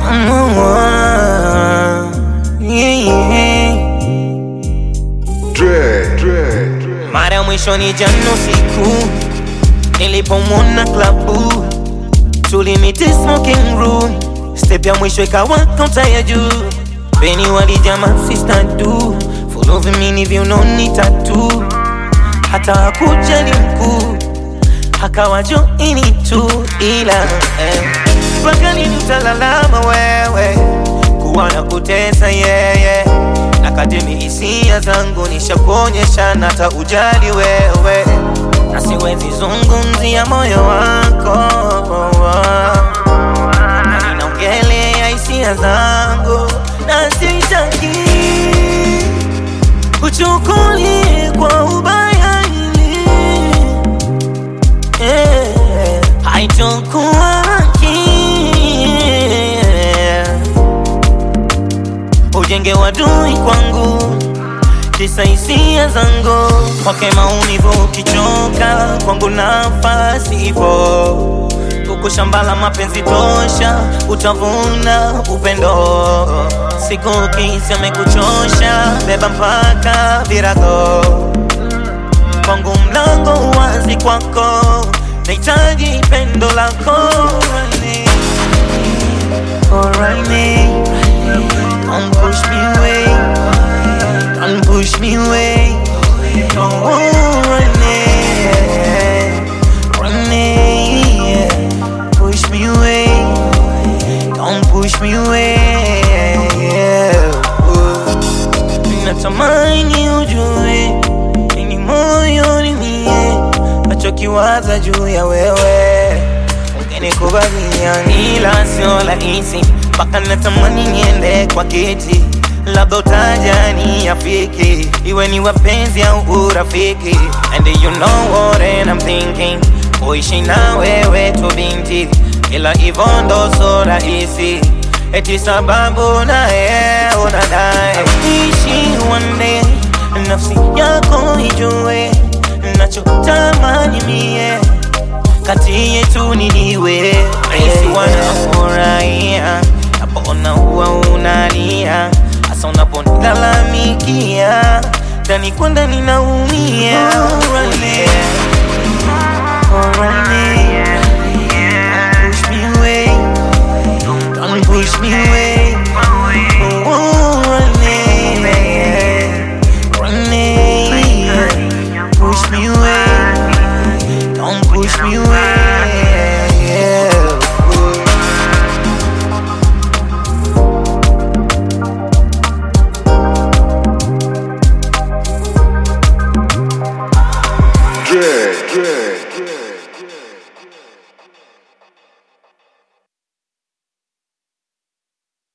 Yeah, yeah. Mara ya mwisho ni jana usiku nilipomwona klabu, tulimiti smoking room, step ya mwisho ikawa kaunta ya juu, beni walijama sister du fulovi mini viunoni tatu, hata hakujali mkuu akawa joini tu, ila eh, mpaka lini utalalama wewe kuwa na kutesa yeye na kadimi hisia zangu nishakuonyesha na hata ujali wewe na siwezi zungumzia moyo wako na ninaongelea hisia zangu na sitaki kuchukulia kwa ubaya hili yeah. haitokuwa haki ujenge wadui kwangu kisa hisia zangu kwake maumivu ukichoka kwangu nafasi ipo huku shamba la mapenzi tosha utavuna upendo siku kisi amekuchosha beba mpaka virago kwangu mlango wazi kwako nahitaji pendo lako Alright, Don't push me away. Don't push me away. Oh, Renee, Renee, push me away. Don't push me away. Natamani ujue nini moyoni mie nachokiwaza juu ya wewe ukinikubalia, ila sio rahisi mpaka natamani niende kwa kiti, labda utajani afiki, iwe ni wapenzi au urafiki. And you know what I'm thinking, kuishi na wewe tu binti, ila hivyo ndo so rahisi eti sababu naye unadai ishi one day, nafsi yako ijue nachotamani mie kati yetu niliwe rahisi wanafurahia napona huwa unalia hasa unaponilalamikia ndani kwa ndani naumia Alright, alright, push me away, don't push me away. Oh, Renee, Renee, push me away, don't push me away. Dread, dread, dread.